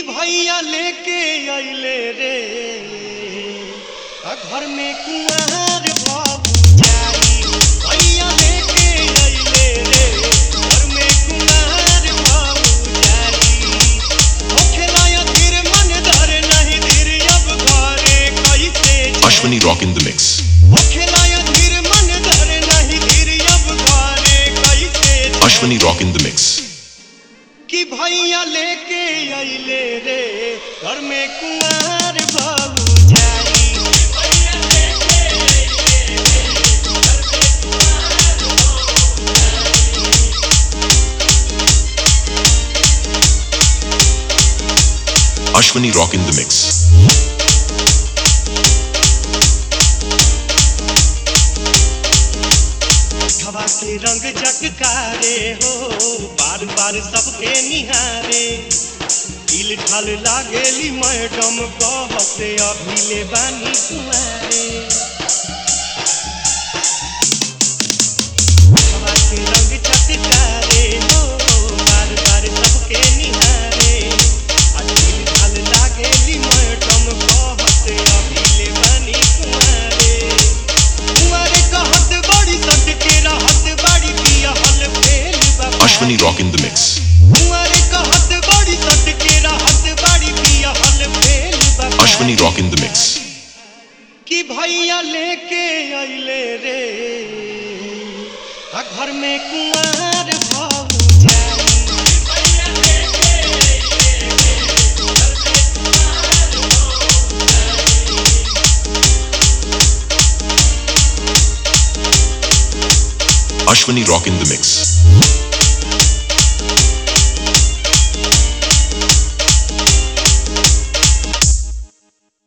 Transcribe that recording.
भैया लेके अइले रे आ घर में कुंवर बाबू जाई भैया लेके अइले रे घर में कुंवर बाबू जाई होखेला धीर मन धर नहीं धीर अब घरे कैसे Ashwini Rock in the mix. होखेला धीर मन धर नहीं धीर अब घरे कैसे Ashwini Rock in the mix. कि भैया लेके अइले रे घर में कुंवर बाबू जाई Ashwini Rock in the mix. हवा के रंग चटकारे हो बार बार सबके निहारे दिल ढल लागेली मैडम कहते अभी ले बानी कुमारे हवा के रंग चटकारे हो बार बार सबके निहारे आ दिल ढल लागेली मैडम कहते अभी ले बानी कुमारे कुंवारे कहत बड़ी सट के रहत बड़ी पिया हल फेल बाबा Ashwini Rock in the mix. कुंवारे कहत बड़ी सट के रहत बड़ी पिया हल फेल बाबा Ashwini Rock in the mix. कि भैया लेके अइले रे आ घर में कुंवर भाऊ जाई Ashwini Rock in the mix.